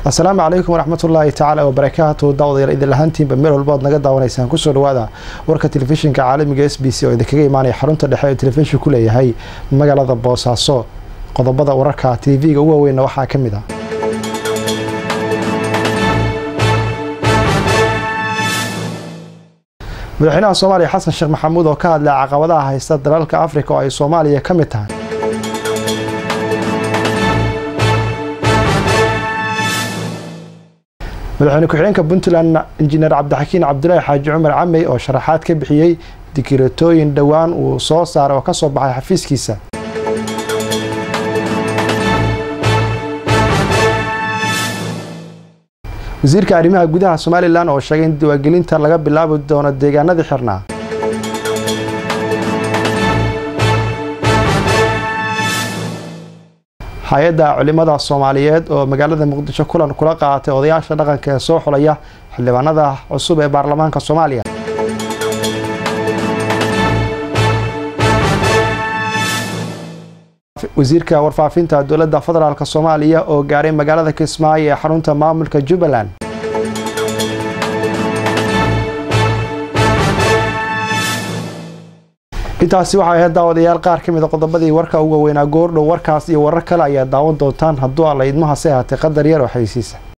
asalaamu calaykum waraxmatullaahi tacaala wabarakaatu daawadayaal idin lahaantiinba meel walba oad naga daawanaysaan kusoo dhawaada warka telefishinka caalamiga s b c oo idinkaga imaanaya xarunta dhexe ee telefishinku leeyahay magaalada boosaaso qodobada wararka tv-ga ugu waaweynna waxaa ka mid ah madaxweynaha soomaaliya xasan sheekh maxamuud oo ka hadlay caqabadaha haysta dalalka afrika oo ay soomaaliya ka mid tahay madaxweyne ku-xigeenka puntland injineer cabdixakiin cabdulaahi xaaji cumar camey oo sharaxaad ka bixiyey dikiratooyin dhowaan uu soo saaray oo ka soo baxay xafiiskiisa wasiirka arrimaha gudaha somalilan oo sheegay in diwaangelinta laga bilaabi doono deegaanadii xirnaa hay-adda culimada soomaaliyeed oo magaalada muqdisho kulan kula qaadatay odayaasha dhaqanka ee soo xulaya xildhibaanada cusub ee baarlamaanka soomaaliya wasiirka warfaafinta dowladda federaalk soomaaliya oo gaaray magaalada kismaayo ee xarunta maamulka jubbaland intaasi waxay ahayd daawadayaal qaar ka mid a qodobadii warka uga weynaa goordhow warkaas iyo warar kale ayaa daawan doontaan hadduu alla idmahase ahaatay qadar yar oo xaysiisa